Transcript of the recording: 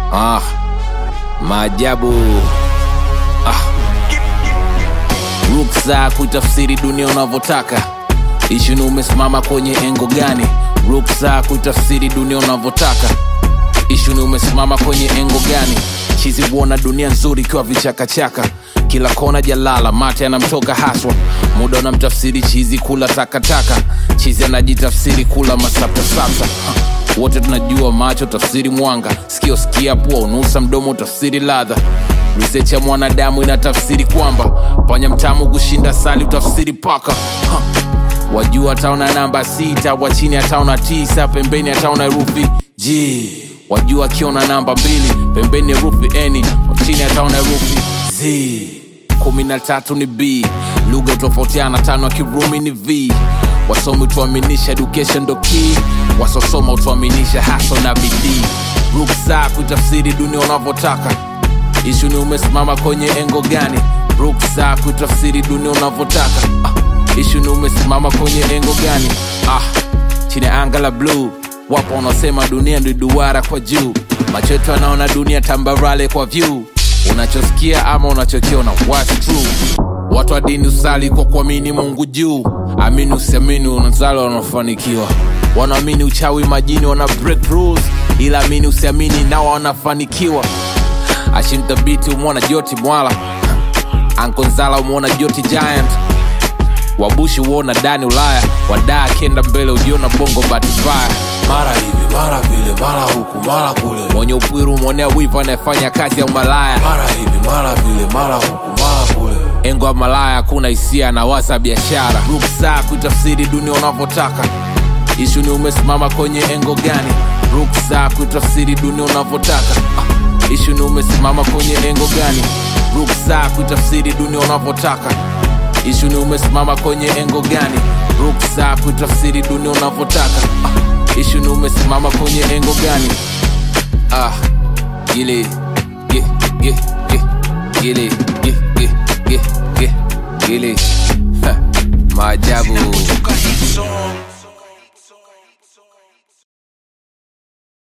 Ah, maajabu ah. Ruksa kuitafsiri dunia unavyotaka. Ishu ni umesimama kwenye engo gani? Ruksa kuitafsiri dunia unavyotaka. Ishu ni umesimama kwenye engo gani? Chizi huona dunia nzuri ikiwa vichakachaka, kila kona jalala, mate anamtoka haswa. Muda unamtafsiri chizi kula takataka, chizi anajitafsiri kula masaptasapsa. Ha, Wote tunajua macho tafsiri mwanga, sikio sikia, pua unusa, mdomo tafsiri ladha. Research ya mwanadamu inatafsiri kwamba panya mtamu kushinda sali utafsiri paka. Ha, wajua ataona namba sita wa chini ataona tisa pembeni ataona herufi g wajua akiona namba mbili pembeni herufi n wa chini ataona herufi z kumi na tatu ni b lugha utofautiana tano ya kirumi ni v wasomi utuaminisha education ndo key wasosoma utuaminisha haso na bidii ruksa kuitafsiri dunia unavyotaka ishu ni umesimama kwenye engo gani ruksa kuitafsiri dunia unavyotaka ah, ishu ni umesimama kwenye engo gani ah, chini ya anga la bluu wapo wanaosema dunia ndi duara kwa juu macho yetu anaona dunia tambarale kwa vyu unachosikia ama unachokiona what's true watu wa dini usali kwa kuamini mungu juu amini usiamini unazali wanafanikiwa wanaamini uchawi majini wana break rules ila amini usiamini nao wanafanikiwa ashimthabiti umwona joti mwala ankonzala umwona joti giant wabushi uona dani ulaya wadaa akienda mbele ujiona bongo batibaya mara hivi mara vile mara huku mara kule mwenye upwiru umwonea wivu anayefanya kazi ya umalaya mara hivi mara vile mara huku mara kule engo ya malaya hakuna hisia na waza biashara ruksa kuitafsiri dunia unavyotaka ishu ni umesimama kwenye engo gani ruksa kuitafsiri dunia unavyotaka ah, ishu ni umesimama kwenye engo gani ruksa kuitafsiri dunia unavyotaka ishu ni umesimama kwenye engo gani ruksa kuitafsiri dunia unavyotaka ah, ishu ni umesimama kwenye engo gani ah, gile ge ge ge gile ge ge ge ge gile